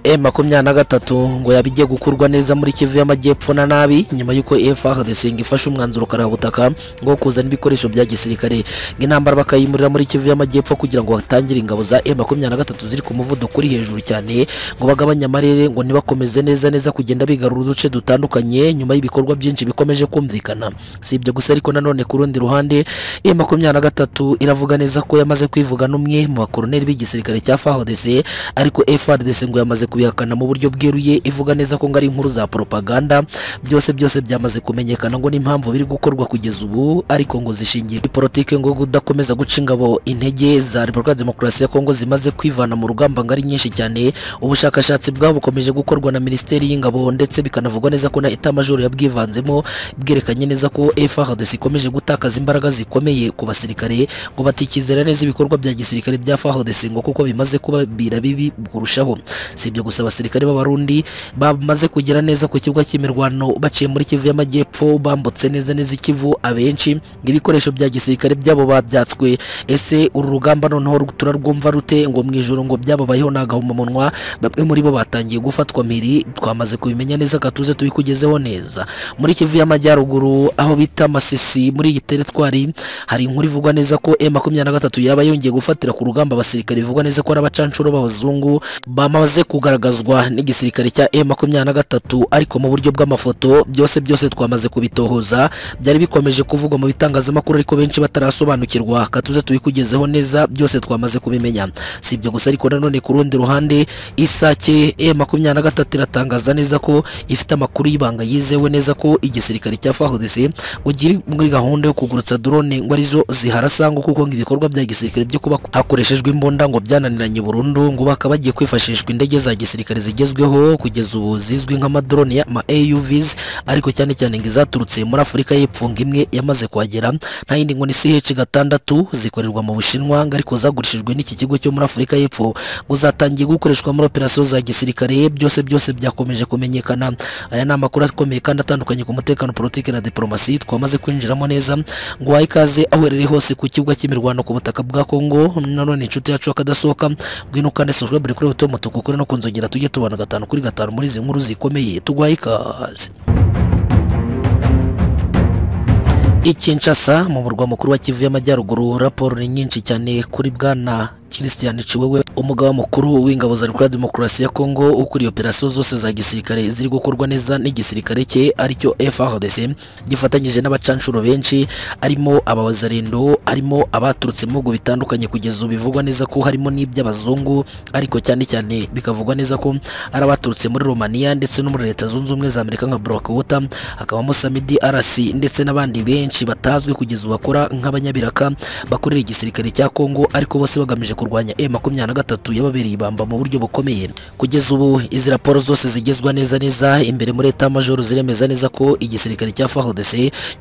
M makumyabiri na gatatu ngo yabijye gukurwa neza muri Kivu y'Amajyepfo na nabi nyuma y'uko FARDC ifashe umwanzuro karabutaka ngo kuzana ibikoresho bya gisirikare ng'intambara bakayimurira muri Kivu y'Amajyepfo kugira ngo hatangire ingabo za M makumyabiri na gatatu ziri ku muvuduko uri hejuru cyane ngo bagabanye amarere ngo ntibakomeze neza neza kugenda bigarura uduce dutandukanye nyuma y'ibikorwa byinshi bikomeje kumvikana si ibyo gusa ariko nanone ku rundi ruhande M makumyabiri na gatatu iravuga neza ko yamaze kwivuga n'umwe mu bakoroneli b'igisirikare cya FARDC ariko FARDC ngo yamaze kubihakana mu buryo bweruye ivuga neza ko ngo ari inkuru za propaganda byose byose byamaze kumenyekana ngo n'impamvu biri gukorwa kugeza ubu ariko ngo zishingiye kuri politike ngo kudakomeza guca ingabo intege za Repubulika ya Demokarasi ya Kongo zimaze kwivana mu rugamba ngo ari nyinshi cyane ubushakashatsi bwabo bukomeje gukorwa na Minisiteri y'Ingabo ndetse bikanavugwa neza ko na etamajoro yabwivanzemo bwerekanye neza ko FARDC ikomeje gutakaza imbaraga zikomeye ku basirikare ngo batikizera neza ibikorwa bya gisirikare bya FARDC ngo kuko bimaze kuba bibi kurushaho si ibyo gusa abasirikare b'abarundi bamaze kugera neza ku kibuga cy'imirwano baciye muri kivu y'amajyepfo bambutse neza neza ikivu abenshi ibikoresho bya gisirikare byabo babyatswe ese uru rugamba noneho turarwumva rute ngo mu ijoro ngo byababayeho nagahomamunwa bamwe muri bo batangiye gufatwa mpiri twamaze kubimenya neza gatuze tubikugezeho neza muri kivu y'amajyaruguru aho bita masisi muri iyi teritwari hari inkuru ivugwa neza ko e makumyabiri na gatatu yaba yongeye gufatira ku rugamba abasirikare bivugwa neza ko ari abacanshuro b'abazungu bamaze kugaragazwa n'igisirikare cya e makumyabiri na gatatu ariko mu buryo bw'amafoto byose byose twamaze kubitohoza byari bikomeje kuvugwa mu bitangazamakuru ariko benshi batarasobanukirwa katuze tubikugezeho neza byose twamaze kubimenya si ibyo gusa ariko nanone ku rundi ruhande isake e makumyabiri na gatatu iratangaza neza ko ifite amakuru y'ibanga yizewe neza ko igisirikare cya FARDC ngo kiri muri gahunda yo kugurutsa drone ngo arizo ziharasa ngo kuko ngo ibikorwa bya gisirikare byo kuba hakoreshejwe imbunda ngo byananiranye burundu ngo bakaba bagiye kwifashishwa indege za gisirikare zigezweho kugeza ubu zizwi nk'amadrone ya ma AUVs ariko cyane cyane ngo izaturutse muri Afurika y'Epfo ngo imwe yamaze kuhagera nta yindi ngo ni CH gatandatu zikorerwa mu Bushinwa ngo ariko zagurishijwe n'iki kigo cyo muri Afurika y'Epfo ngo zatangiye gukoreshwa muri operasiyo za gisirikare byose byose byakomeje kumenyekana aya ni amakuru akomeye kandi atandukanye ku mutekano politiki na diplomasi twamaze kwinjiramo neza ngo wahe ikaze aho uherereye hose ku kibuga cy'imirwano ku butaka bwa Kongo nanone inshuti yacu akadasohoka ngwino kandi subscribe kuri Auto Moto kuko no kunzogera tujye tubana gatanu kuri gatanu muri izi nkuru zikomeye tugwaye ikaze Ikinshasa mu murwa mukuru wa Kivu y'Amajyaruguru raporo ni nyinshi cyane kuri bwana Christian Chiwewe umugaba mukuru w'ingabo za Republika Demokarasi ya Kongo ukuriye operasiyo zose za gisirikare ziri gukorwa neza n'igisirikare cye aricyo FARDC gifatanyije n'abacanshuro benshi arimo abazarendo harimo abaturutse mu bihugu bitandukanye kugeza ubu bivugwa neza ko harimo n'iby'abazungu ariko cyane cyane bikavugwa neza ko ari abaturutse muri Romania ndetse no muri Leta Zunze Ubumwe za Amerika nka Blackwater hakabamo Samidi Arasi ndetse n'abandi benshi batazwi kugeza ubu bakora nk'abanyabiraka bakorera igisirikare cya Kongo ariko bose bagamije kurwanya M23 yababereye ibamba mu buryo bukomeye kugeza ubu izi raporo zose zigezwa neza neza imbere muri eta major ziremeza neza ko igisirikare cya FARDC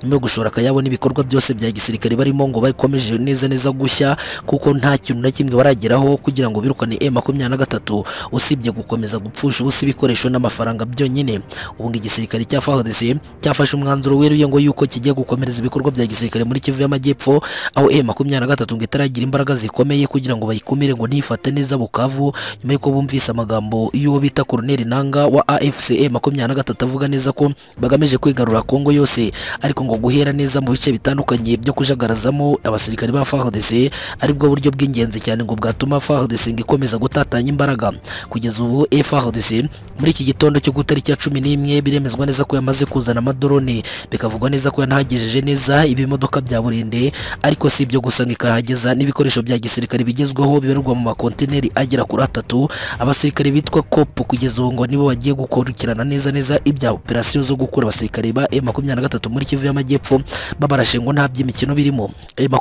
nyuma yo gushora akayabo n'ibikorwa byose bya gisirikare barimo ngo bakomeje neza neza gushya kuko nta kintu na kimwe barageraho kugira ngo birukane M23 usibye gukomeza gupfusha ubusa ibikoresho n'amafaranga byonyine ubu ngo igisirikare cya FARDC cyafashe umwanzuro weruye ngo yuko kigiye gukomereza ibikorwa bya gisirikare muri Kivu y'Amajyepfo aho M23 ngo itaragira imbaraga zikomeye kugira ngo bayikumire ngo ntifate neza Bukavu nyuma y'uko bumvise amagambo y'uwo bita Colonel Nanga wa AFCE makumyabiri na gatatu avuga neza ko bagamije kwigarura Kongo yose ariko ngo guhera neza mu bice bitandukanye byo kujagarazamo abasirikari ba FARDC aribwo buryo bw'ingenzi cyane ngo bwatuma FARDC ngo ikomeza gutatanya imbaraga kugeza ubu FARDC muri iki gitondo cyo ku itariki ya cumi n'imwe biremezwa neza ko yamaze kuzana amadrone bikavugwa neza ko yanahagejeje neza ibimodoka bya burende ariko si ibyo gusa ngo ikahageza n'ibikoresho bya gisirikare bigezweho bigezweho bibarirwa mu makontineri agera kuri atatu abasirikare bitwa kopo kugeza ubu ngo nibo bagiye gukurikirana neza neza ibya operasiyo zo gukura abasirikare ba M23 muri Kivu y'Amajyepfo babarashe ngo nta by'imikino birimo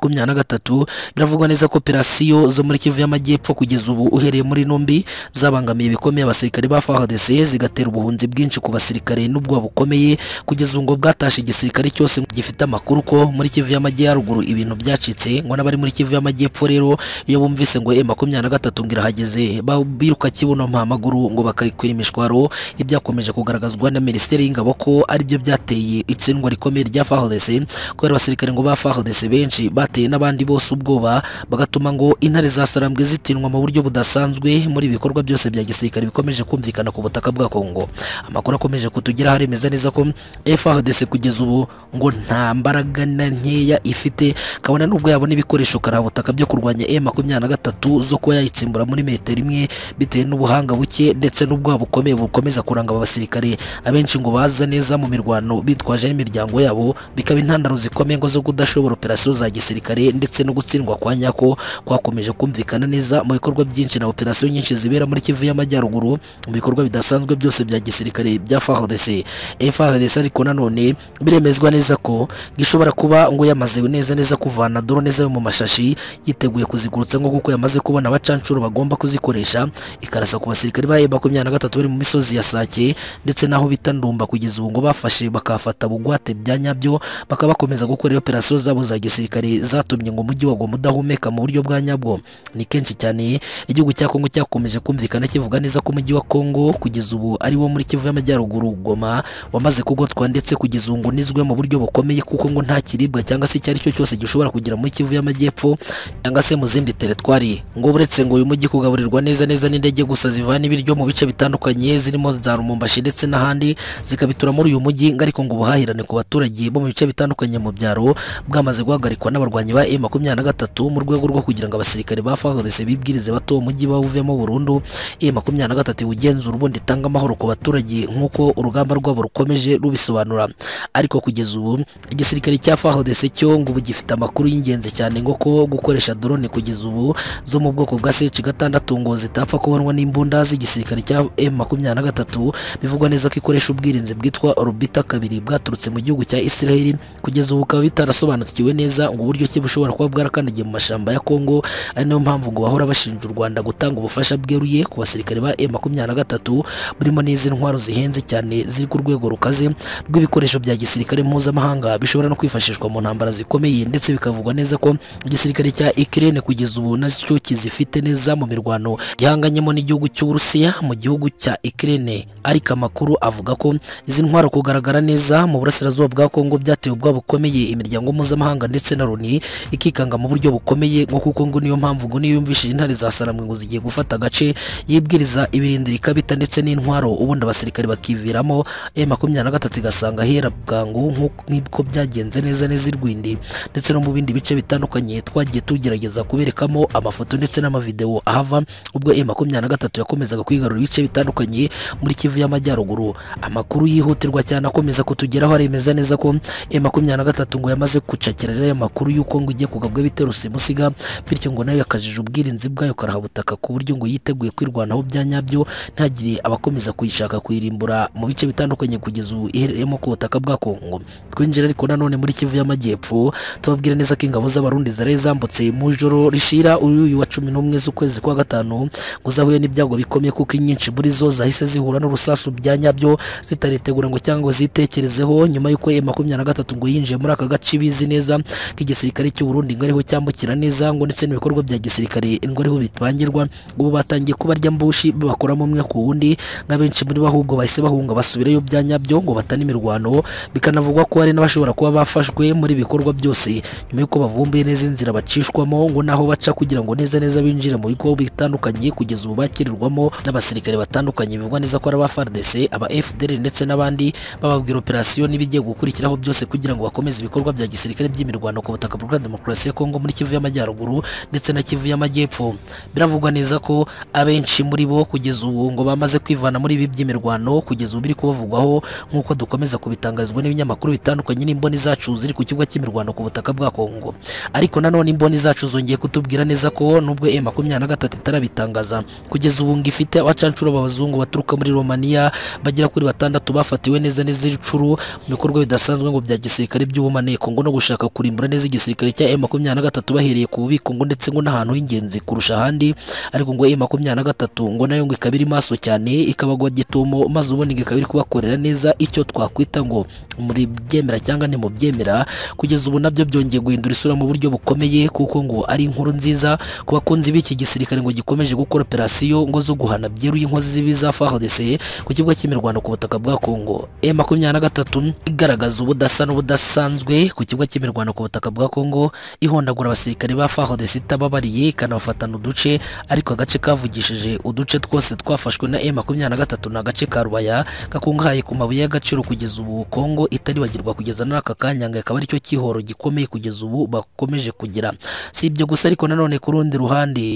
M23 biravugwa neza ko operasiyo zo muri Kivu y'Amajyepfo kugeza ubu uhereye muri Numbi zabangamiye bikomeye abasirikare ba FARDC zigatera ubuhunzi bwinshi ku basirikare n'ubwo bukomeye kugeza ubu ngo bwatashe igisirikare cyose gifite amakuru ko muri Kivu y'Amajyaruguru ibintu byacitse ngo n'abari muri Kivu y'Amajyepfo rero iyo bumvise ngo M23 ngo irahageze ba biruka kibuno mpamaguru ngo bakarikura imishwaro ibyakomeje kugaragazwa na minisiteri y'ingabo ko aribyo byateye itsindwa rikomeye rya FARDC kubera abasirikare ngo ba FARDC benshi bateye n'abandi bose ubwoba bagatuma ngo intare za Sarambwe zitinwa mu buryo budasanzwe muri ibi bikorwa byose bya gisirikare bikomeje kumvikana ku butaka bwa Kongo amakuru akomeje kutugeraho aremeza neza ko FARDC kugeza ubu ngo nta mbaraga na nkeya ifite kabona nubwo yabona ibikoresho karabutaka byo kurwanya M23 zo kuba yayitsimbura muri metero imwe bitewe n'ubuhanga buke ndetse n'ubwoba bukomeye bukomeza kuranga aba basirikare abenshi ngo baza neza mu mirwano bitwaje n'imiryango yabo bikaba intandaro zikomeye ngo zo kudashobora operasiyo za gisirikare ndetse no gutsindwa kwa nyako kwakomeje kumvikana neza mu bikorwa byinshi na operasiyo nyinshi zibera muri Kivu y'Amajyaruguru mu bikorwa bidasanzwe byose bya gisirikare bya FARDC FARDC ariko nanone biremezwa neza ko gishobora kuba ngo yamaze neza neza kuvana drone zayo mu mashashi yiteguye kuzigurutsa ngo kuko yamaze kubona abacancuro bagomba kuzikoresha ikarasa ku basirikare ba makumyabiri na gatatu bari mu misozi ya Sake ndetse n'aho bita Ndumba kugeza ubu ngo bafashe bakafata bugwate bya nyabyo bakaba bakomeza gukora operasiyo zabo za gisirikare zatumye ngo umujyi wagwa mudahumeka mu buryo bwa nyabwo ni kenshi cyane igihugu cya Kongo cyakomeje kumvikana kivuga neza ko umujyi wa Kongo kugeza ubu ari wo muri Kivu y'Amajyaruguru Goma wamaze kugotwa ndetse kugeza ubu ngo nizwe mu buryo bukomeye kuko ngo nta kiribwa cyangwa se icyo ari cyo cyose gishobora kugera muri Kivu y'Amajyepfo cyangwa se mu zindi teretwari ngo buretse ngo uyu mujyi kugaburirwa neza neza n'indege gusa zivana ibiryo mu bice bitandukanye zirimo za Rumumbashi ndetse n'ahandi zikabitura muri uyu mujyi ngo ariko ngo ubuhahirane ku baturage bo mu bice bitandukanye mu byaro bwamaze guhagarikwa n'abarwanyi ba M23 mu rwego rwo kugira ngo abasirikare ba FARDC bibwirize bato umujyi bawuvemo burundu M23 ugenzura ubundi itanga amahoro ku baturage nk'uko urugamba rwabo rukomeje rubisobanura ariko kugeza ubu igisirikare cya FARDC cyo ngo ubu gifite amakuru y'ingenzi cyane ngo ko gukoresha drone kugeza ubu zo mu bwoko bwa CH6 ngo zitapfa kubonwa n'imbunda z'igisirikare cya M23 bivugwa neza ko ikoresha ubwirinzi bwitwa Orbita kabiri bwaturutse mu gihugu cya Israel kugeza ubu bikaba bitarasobanukiwe neza ngo uburyo ki bushobora kuba bwarakandagiye mu mashamba ya Kongo ari nayo mpamvu ngo bahora bashinja u Rwanda gutanga ubufasha bweruye ku basirikare ba M23 burimo n'izi ntwaro zihenze cyane ziri ku rwego rukaze rw'ibikoresho bya gisirikare mpuzamahanga bishobora no kwifashishwa mu ntambara zikomeye ndetse bikavugwa neza ko igisirikare cya Ukraine kugeza ubu nacyo kizifite neza mu mirwano gihanganyemo n'igihugu cy'Uburusiya mu gihugu cya Ukraine ariko amakuru avuga ko izi ntwaro kugaragara neza mu burasirazuba bwa Kongo byateye ubwoba bukomeye imiryango mpuzamahanga ndetse na Loni ikikanga mu buryo bukomeye ngo kuko ngo niyo mpamvu ngo niyo yumvishije intare za Saramwe ngo zigiye gufata agace yibwiriza ibirindira ikabita ndetse n'intwaro ubundi abasirikare bakiviramo M23 igasanga hera bwangu nk'uko byagenze neza neza i Rwindi ndetse no mu bindi bice bitandukanye twagiye tugerageza kuberekamo amafoto ndetse n'amavideo ahava ubwo M23 yakomezaga kwigarura ibice bitandukanye muri Kivu y'Amajyaruguru amakuru yihutirwa cyane akomeza kutugeraho aremeza neza ko M23 ngo yamaze gucakira rero aya makuru y'uko ngo igiye kugabwa ibitero simusiga bityo ngo nayo yakajije ubwirinzi bwayo karahabutaka ku buryo ngo yiteguye kwirwanaho bya nyabyo ntagire abakomeza kuyishaka kuyirimbura mu bice bitandukanye kugeza ubu iherereyemo ku butaka bwa Kongo twinjira ariko nanone muri Kivu y'Amajyepfo tubabwira neza ko ingabo z'abarundi zari zambutse mu joro rishira uyu wa 11 z'ukwezi kwa gatanu ngo zahuye n'ibyago bikomeye kuko inyinshi muri zo zahise zihura n'urusasu bya nyabyo zitaritegura ngo cyangwa ngo zitekerezeho nyuma y'uko M23 ngo yinjiye muri aka gace bizi neza k'igisirikare cy'u Burundi ngo ariho cyambukira neza ngo ndetse n'ibikorwa bya gisirikare ngo ariho bitwangirwa ubu batangiye kubarya mbushi bakoramo umwe ku wundi nk'abenshi muri bo ahubwo bahise bahunga basubirayo bya nyabyo ngo batane imirwano bikanavugwa ko hari n'abashobora kuba bafashwe muri bikorwa byose nyuma y'uko bavumbuye neza inzira bacishwamo ngo naho baca kugira ngo neza neza binjire mu bigo bitandukanye kugeza ubu bakirirwamo n'abasirikare batandukanye bivugwa neza ko ari aba FARDC aba FDL ndetse n'abandi bababwira operasiyo n'ibigiye gukurikiraho byose kugira ngo bakomeze ibikorwa bya gisirikare by'imirwano ku butaka bwa demokarasi ya Kongo muri Kivu y'Amajyaruguru ndetse na Kivu y'Amajyepfo biravugwa neza ko abenshi muri bo kugeza ubu ngo bamaze kwivana muri ibi by'imirwano kugeza ubu biri kubavugwaho nk'uko dukomeza kubitangarizwa n'ibinyamakuru bitandukanye n'imboni zacu ziri ku kibuga cy'imirwano ku butaka bwa Kongo ariko nanone imboni zacu zongeye kutubwira neza ko nubwo M23 itarabitangaza kugeza ubu ngo ifite abacancuro b'abazungu baturuka muri Romania bagera kuri batandatu bafatiwe neza neza icuru mu bikorwa bidasanzwe ngo bya gisirikare by'ubumaneko ngo no gushaka kurimbura neza igisirikare cya M23 bahereye ku bubiko ngo ndetse ngo n'ahantu h'ingenzi kurusha ahandi ariko ngo M23 ngo nayo ngo ikaba iri maso cyane ikabagwa gitumo maze ubundi ngo ikaba iri kubakorera neza icyo twakwita ngo muri byemera cyangwa ni mu byemera kugeza ubu nabyo byongeye guhindura isura mu buryo bukomeye kuko ngo ari inkuru nziza ku bakunzi b'iki gisirikare ngo gikomeje gukora gukora operasiyo ngo zo guhana byeruye inkozi z'ibibi za FARDC ku kibuga cy'imirwano ku butaka bwa Kongo E makumyabiri na gatatu igaragaza ubudasa n'ubudasanzwe ku kibuga cy'imirwano ku butaka bwa Kongo ihondagura abasirikare ba FARDC itababariye ikanabafatana uduce ariko agace kavugishije uduce twose twafashwe na E makumyabiri na gatatu ni agace ka Rubaya gakungahaye ku mabuye y'agaciro kugeza ubu Kongo itaribagirwa kugeza muri aka kanya ngo akaba aricyo cyihoro gikomeye kugeza ubu bakomeje kugira si ibyo gusa ariko nanone ku rundi ruhande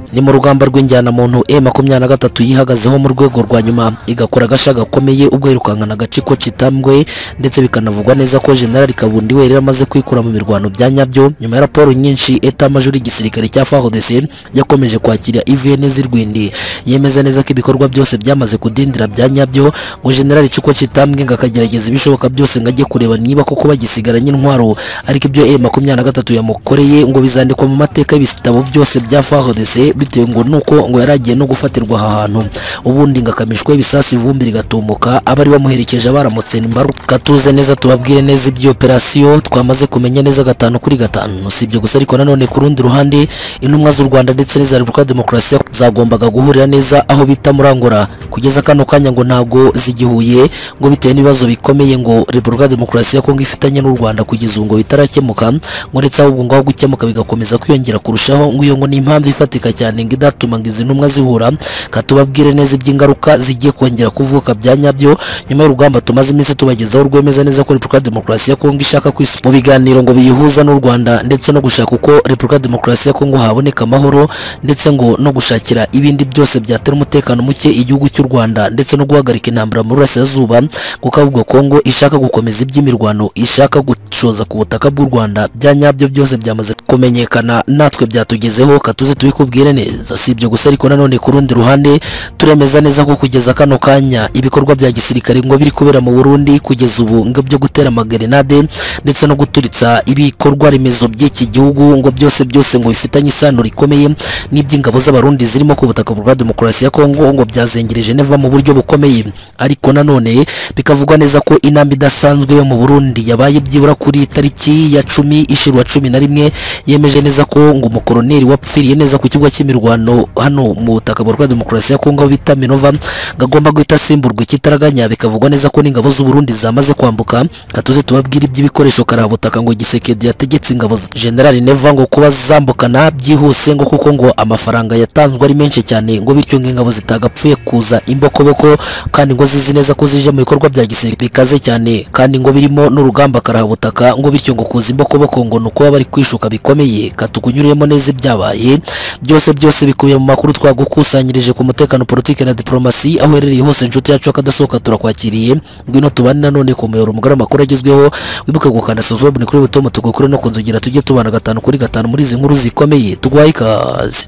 ni mu rugamba rw'injyanamuntu e makumyabiri na gatatu yihagazeho mu rwego rwa nyuma igakora agasha gakomeye ubwo yirukankana agace ko citambwe ndetse bikanavugwa neza ko generali kabundi we yari amaze kwikura mu mirwano bya nyabyo nyuma ya raporo nyinshi eta major y'igisirikare cya FARDC yakomeje kwakira ivn z'irwindi yemeza neza ko ibikorwa byose byamaze kudindira bya nyabyo ngo generali cuko citambwe ngo akagerageza ibishoboka byose ngo ajye kureba niba koko bagisigaranye intwaro ariko ibyo e makumyabiri na gatatu yamukoreye ngo bizandikwa mu mateka y'ibitabo byose bya FARDC bitewe ngo nuko ngo yaragiye no gufatirwa aha hantu ubundi ngakamishwe ibisasu ivumbi rigatumuka abari bamuherekeje baramutse imbaruka tuze neza tubabwire neza ibyo operasiyo twamaze kumenya neza gatanu kuri gatanu si ibyo gusa ariko nanone ku rundi ruhande intumwa z'u Rwanda ndetse n'iza Repubulika ya Demokarasi ya Kongo zagombaga guhurira neza aho bita murangora kugeza kano kanya ngo ntabwo zigihuye ngo bitewe n'ibibazo bikomeye ngo Repubulika ya Demokarasi ya Kongo ifitanye n'u Rwanda kugeza ubu ngo bitarakemuka ngo ndetse ahubwo ngaho gukemuka bigakomeza kwiyongera kurushaho ngo iyo ngo ni impamvu ifatika cyane cyane ngo idatuma ngo izi ntumwa zihura katubabwire neza iby'ingaruka zigiye kongera kuvuka bya nyabyo nyuma y'urugamba tumaze iminsi tubagezaho rwemeza neza ko Repubulika ya Demokarasi ya Kongo ishaka kwisubiza mu biganiro ngo biyihuza n'u Rwanda ndetse no gushaka uko Repubulika ya Demokarasi ya Kongo haboneka amahoro ndetse ngo no gushakira ibindi byose byatera umutekano muke igihugu cy'u Rwanda ndetse no guhagarika intambara mu burasirazuba kuko avuga Kongo ishaka gukomeza iby'imirwano ishaka gushoza ku butaka bw'u Rwanda bya nyabyo byose byamaze kumenyekana natwe byatugezeho katuze tubikubwire neza si ibyo gusa ariko nanone ku rundi ruhande turemeza neza ko kugeza kano kanya ibikorwa bya gisirikare ngo biri kubera mu Burundi kugeza ubu ngo byo gutera amagerenade ndetse no guturitsa ibikorwa remezo by'iki gihugu ngo byose byose ngo bifitanye isano rikomeye n'iby'ingabo z'abarundi zirimo ku butaka bwa demokarasi ya Kongo ngo byazengereje neva mu buryo bukomeye ariko nanone bikavugwa neza ko inamba idasanzwe yo mu Burundi yabaye byibura kuri tariki ya cumi ishirwa cumi na rimwe yemeje neza ko ngo umukoroneri wapfiriye neza ku kibuga cy'i imirwano hano mu butaka bwa demokarasi ya Kongo bita Minova gagomba guhita asimburwa ikitaraganya bikavugwa neza ko n'ingabo z'u Burundi zamaze kwambuka katuze tubabwira iby'ibikoresho karabutaka ngo Gisekedi yategetse ingabo General Neva ngo kuba zambukana byihuse ngo kuko ngo amafaranga yatanzwe ari menshi cyane ngo bityo ngo ingabo zitagapfuye kuza imbokoboko kandi ngo zizi neza ko zije mu bikorwa bya gisirikare bikaze cyane kandi ngo birimo n'urugamba karabutaka ngo bityo ngo kuza imbokoboko ngo nuko bari kwishuka bikomeye katukunyuremo neza ibyabaye byose byose bikubiye mu makuru twagukusanyirije ku mutekano politike na diplomasi aho uherereye hose inshuti yacu akadasohoka turakwakiriye ngwino tubane nanone ku muyoboro mugari amakuru agezweho wibuke gukanda subscribe kuri buto tugukure no kunzugira tujye tubana gatanu kuri gatanu muri izi nkuru zikomeye tugwaye ikaze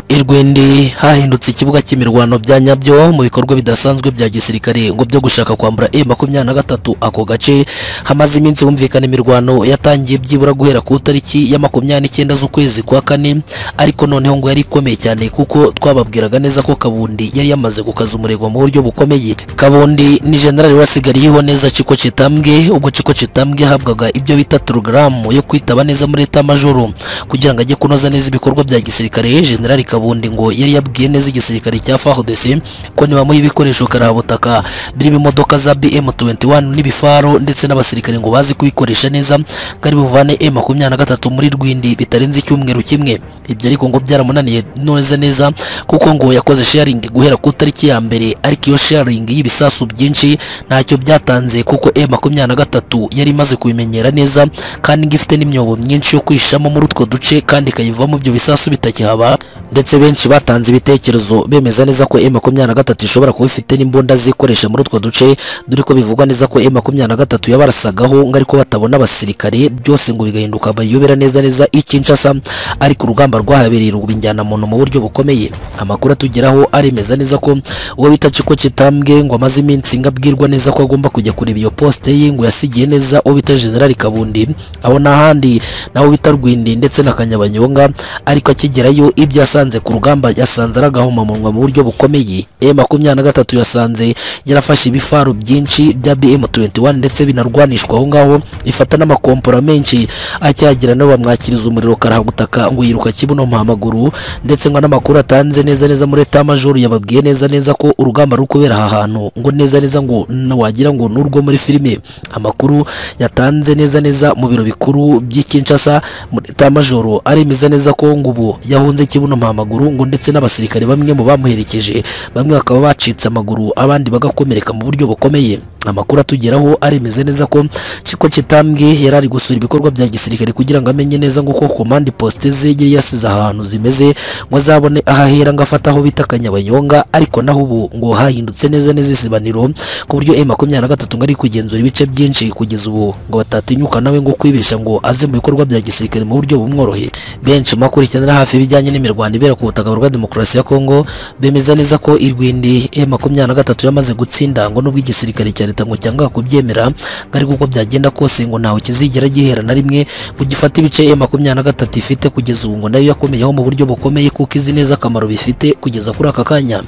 irwindi hahindutse ikibuga cy'imirwano bya nyabyo mu bikorwa bidasanzwe bya gisirikare ngo byo gushaka kwambura e makumyabiri na gatatu ako gace hamaze iminsi humvikana imirwano yatangiye byibura guhera ku itariki ya makumyabiri n'icyenda z'ukwezi kwa kane ariko noneho ngo yari ikomeye cyane kuko twababwiraga neza ko kabundi yari yamaze gukaza umurego mu buryo bukomeye kabundi ni generali wasigariyeho neza ciko citambwe ubwo ciko citambwe yahabwaga ibyo bita porogaramu yo kwitaba neza muri leta majoro kugira ngo ajye kunoza neza ibikorwa bya gisirikare generali kabundi ubundi ngo yari yabwiye neza igisirikare cya FARDC ko nibamo ibikoresho karabutaka birimo imodoka za BM21 n'ibifaro ndetse n'abasirikare ngo bazi kubikoresha neza kari buvane M23 muri Rwindi bitarenze icyumweru kimwe ibyo ariko ngo byaramunaniye neza neza kuko ngo yakoze sharing guhera ku tariki ya mbere ariko iyo sharing y'ibisasu byinshi ntacyo byatanze kuko M23 yari imaze kubimenyera neza kandi ngifite n'imyobo myinshi yo kwishamo muri utwo duce kandi ikayivamo ibyo bisasu bitakihaba ndetse ndetse benshi batanze ibitekerezo bemeza neza ko M23 ishobora kuba ifite n'imbunda zikoresha muri utwo duce dore ko bivugwa neza ko M23 yabarasagaho ngo ariko batabona abasirikare byose ngo bigahinduka bayobera neza neza ikinshasa ariko urugamba rwahabereye ruba injyana muntu mu buryo bukomeye amakuru atugeraho aremeza neza ko uwo bita Chiko Chitambwe ngo amaze iminsi ngabwirwa neza ko agomba kujya kureba iyo poste ye ngo yasigiye neza uwo bita General Kabundi aho nahandi naho bita Rwindi ndetse na kanyabanyonga ariko akigerayo ibyo yasanze ku rugamba yasanze aragahomamunwa mu buryo bukomeye e makumyabiri na gatatu yasanze yarafashe ibifaru byinshi bya BM21 ndetse binarwanishwa aho ngaho ifata n'amakompora menshi akyagira nabo bamwakiriza umuriro karahagutaka ngo yiruka kibuno mpamaguru ndetse ngo n'amakuru atanze neza neza muri etat major yababwiye neza neza ko urugamba ruri kubera aha hantu ngo neza neza ngo n- wagira ngo n'urwo muri filime amakuru yatanze neza neza mu biro bikuru by'i Kinshasa muri etat major aremeza neza ko ngo ubu yahunze kibuno mpamaguru ngo ndetse n'abasirikare bamwe mu bamuherekeje bamwe bakaba bacitse amaguru abandi bagakomereka mu buryo bukomeye amakuru atugeraho aremeza neza ko Chiko Chitambwe yari ari gusura ibikorwa bya gisirikare kugira ngo amenye neza ngo ko command poste ze yari yasize ahantu zimeze ngo azabone ahahera ngo afate aho bita Kanyabanyonga ariko naho ubu ngo hahindutse neza neza isibaniro ku buryo M23 ngo ari kugenzura ibice byinshi kugeza ubu ngo batatinyuka nawe ngo kwibesha ngo aze mu bikorwa bya gisirikare mu buryo bumworoheye benshi mu bakurikiranira hafi ibijyanye n'imirwano ibera ku butaka bwa demokarasi ya Kongo bemeza neza ko irwindi M23 yamaze gutsinda ngo nubwo igisirikare cya leta ngo cyanga kubyemera ngo ariko uko byagenda kose ngo ntawe kizigera gihera na rimwe ngo gifate ibice M23 ifite kugeza ubu ngo nayo yakomeyeho mu buryo bukomeye kuko izi neza akamaro bifite kugeza kuri aka kanya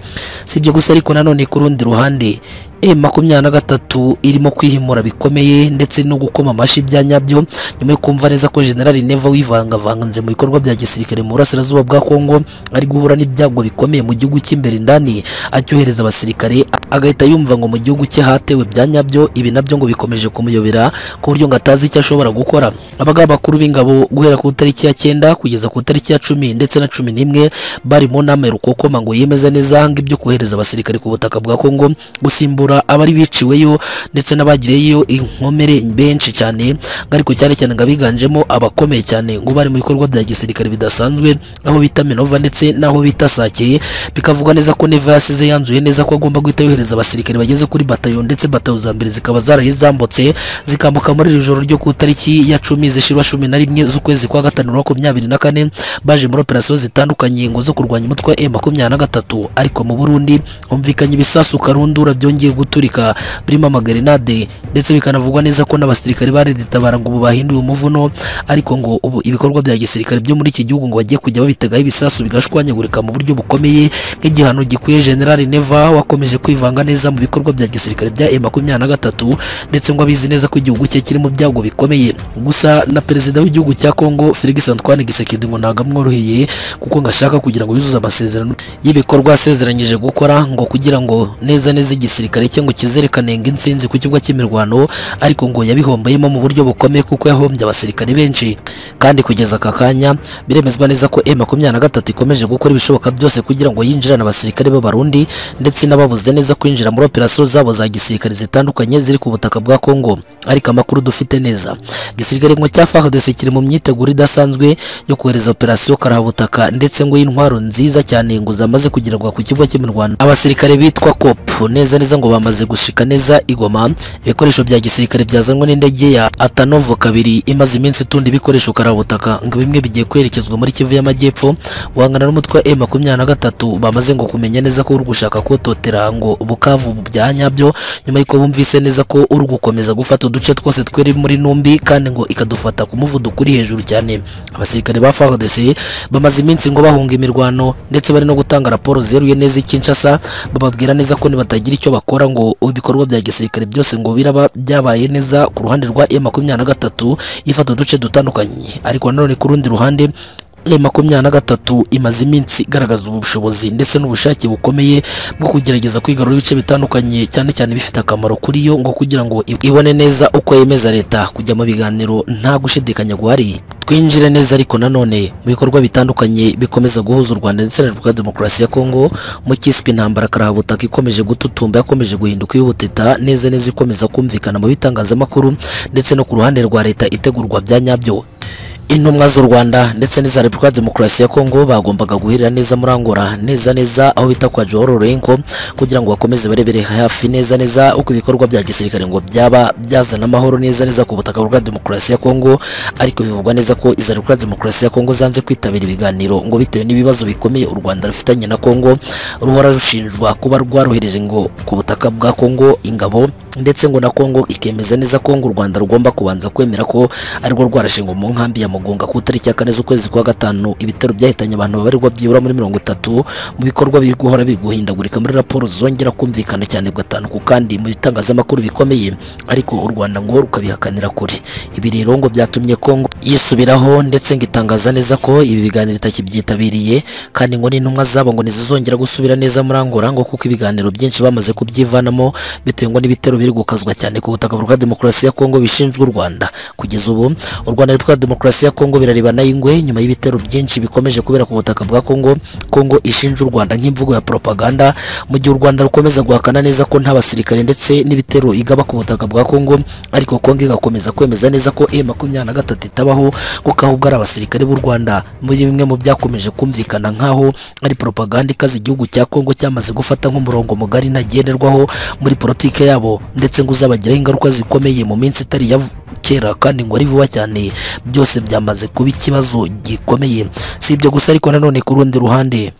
si ibyo gusa ariko nanone ku rundi ruhande M23 irimo kwihimura bikomeye ndetse no gukoma amashyi bya nyabyo nyuma yo kumva neza ko General Neva wivangavanze mu bikorwa bya gisirikare mu burasirazuba bwa Kongo ari guhura n'ibyago bikomeye mu gihugu cy'imbere ndani acyohereza abasirikare agahita yumva ngo mu gihugu cye hatewe bya nyabyo ibi nabyo ngo bikomeje kumuyobera ku buryo ngo atazi icyo ashobora gukora abagaba bakuru b'ingabo guhera ku tariki ya cyenda kugeza ku tariki ya cumi ndetse na cumi n'imwe bari mu nama rukokoma ngo yemeza neza ngo ibyo kohereza abasirikare ku butaka bwa Kongo gusimbura kuvura abari biciweyo ndetse n'abagiriyeyo inkomere benshi cyane ariko cyane cyane ngo abiganjemo abakomeye cyane ngo bari mu bikorwa bya gisirikare bidasanzwe aho bita Minova ndetse n'aho bita Sake bikavugwa neza ko Neva yasize yanzuye neza ko agomba guhita yohereza abasirikare bageze kuri batayo ndetse batayo za mbere zikaba zarayizambutse zikambuka muri iri joro ryo ku tariki ya cumi zishirwa cumi na rimwe z'ukwezi kwa gatanu bibiri na makumyabiri na kane baje muri operasiyo zitandukanye ngo zo kurwanya umutwe wa M23 ariko mu Burundi humvikanye ibisasu karundura byongeye guturika birimo amagerenade ndetse bikanavugwa neza ko n'abasirikare bareditabara ngo ubu bahinduye umuvuno ariko ngo ubu ibikorwa bya gisirikare byo muri iki gihugu ngo bagiye kujya babitegaho ibisasu bigashwanyagurika mu buryo bukomeye nk'igihano gikwiye General Neva wakomeje kwivanga neza mu bikorwa bya gisirikare bya M23 ndetse ngo abizi neza ko igihugu cye kiri mu byago bikomeye gusa na perezida w'igihugu cya Kongo Felix Antoine Tshisekedi ngo ntabwo amworoheye kuko ngo ashaka kugira ngo yuzuze amasezerano y'ibikorwa asezeranyije gukora ngo kugira ngo neza neza igisirikare cye ngo kizerekanenga insinzi ku kibuga cy'imirwano ariko ngo yabihombayemo mu buryo bukomeye kuko yahombye abasirikare benshi kandi kugeza aka kanya biremezwa neza ko M23 ikomeje gukora ibishoboka byose kugira ngo yinjirane abasirikare b'abarundi ndetse n'ababuze neza kwinjira muri operasiyo zabo za gisirikare zitandukanye ziri ku butaka bwa Kongo ariko amakuru dufite neza igisirikare ngo cya FARDC kiri mu myiteguro idasanzwe yo kohereza operasiyo karahabutaka ndetse ngo y'intwaro nziza cyane ngo zamaze kugerwa ku kibuga cy'imirwano abasirikare bitwa COP neza neza ngo bamaze gushika neza igoma ibikoresho bya gisirikare byazanwe n'indege ya Atanovo kabiri imaze iminsi itunda ibikoresho karabutaka ngo bimwe bigiye kwerekezwa muri Kivu y'Amajyepfo guhangana n'umutwe M23 bamaze ngo kumenya neza ko uri gushaka kototera ngo Bukavu bya nyabyo nyuma y'uko bumvise neza ko uri gukomeza gufata uduce twose twiri muri Numbi kandi ngo ikadufata ku muvuduko uri hejuru cyane abasirikare ba FARDC bamaze iminsi ngo bahunga imirwano ndetse bari no gutanga raporo zeruye neza i Kinshasa bababwira neza ko batagira icyo bakora ngo ibikorwa bya gisirikare byose ngo biraba byabaye neza ku ruhande rwa M23 ifata uduce dutandukanye ariko nanone ku rundi ruhande M23 imaze iminsi igaragaza ubushobozi ndetse n'ubushake bukomeye bwo kugerageza kwigarura ibice bitandukanye cyane cyane bifite akamaro kuri yo ngo kugira ngo i- ibone neza uko yemeza leta kujya mu biganiro nta gushidikanya guhari twinjire neza ariko nanone mu bikorwa bitandukanye bikomeza guhuza u Rwanda ndetse na Repubulika ya Demokarasi ya Kongo mu kiswe intambara karabutaka ikomeje gututumba yakomeje guhinduka y'ubutita neza neza ikomeza kumvikana mu bitangazamakuru ndetse no ku ruhande rwa leta itegurwa bya nyabyo intumwa z'u Rwanda ndetse n'iza Repubulika ya Demokarasi ya Kongo bagombaga guhirira neza muri Angola neza neza aho bita kwa Joao Lourenco kugira ngo bakomeze barebere hafi neza neza uko ibikorwa bya gisirikare ngo byaba byazana amahoro neza neza ku butaka bwa Demokarasi ya Kongo ariko bivugwa neza ko iza Repubulika ya Demokarasi ya Kongo zanze kwitabira ibiganiro ngo bitewe n'ibibazo bikomeye u Rwanda rufitanye na Kongo ruhora rushinjwa kuba rwarohereje ngo ku butaka bwa Kongo ingabo ndetse ngo na Kongo ikemeza neza ko ngo u Rwanda rugomba kubanza kwemera ko arirwo rwarashinga mu nkambi ya Mugunga ku itariki ya kane z'ukwezi kwa gatanu ibitero byahitanye abantu babarirwa byibura muri mirongo itatu mu bikorwa biri guhora biri guhindagurika muri raporo zongera kumvikana cyane gatanu ku kandi mu bitangazamakuru bikomeye ariko u Rwanda ngo rukabihakanira kure ibi rero ngo byatumye Kongo yisubiraho ndetse ngo itangaza neza ko ibi biganiro itakibyitabiriye kandi ngo n'intumwa zabo ngo ntizizongera gusubira neza muri Angola ngo kuko ibiganiro byinshi bamaze kubyivanamo bitewe ngo n'ibitero biri gukazwa cyane ku butaka bwa demokarasi ya Kongo bishinjwe u Rwanda kugeza ubu u Rwanda na Repubulika ya Demokarasi ya Kongo birarebana ingwe nyuma y'ibitero byinshi bikomeje kubera ku butaka bwa Kongo Kongo ishinja u Rwanda nk'imvugo ya propaganda mu gihe u Rwanda rukomeza guhakana neza ko nta basirikare ndetse n'ibitero igaba ku butaka bwa Kongo ariko Kongo igakomeza kwemeza neza ko M23 itabaho kuko ahubwo ari abasirikare b'u Rwanda muri bimwe mu byakomeje kumvikana nkaho ari propaganda ikaze igihugu cya Kongo cyamaze gufata nk'umurongo mugari ntagenderwaho muri politike yabo ndetse ngo uzabagiraho ingaruka zikomeye mu minsi itari ya kera kandi ngo ari vuba cyane byose byamaze kuba ikibazo gikomeye si ibyo gusa ariko nanone ku rundi ruhande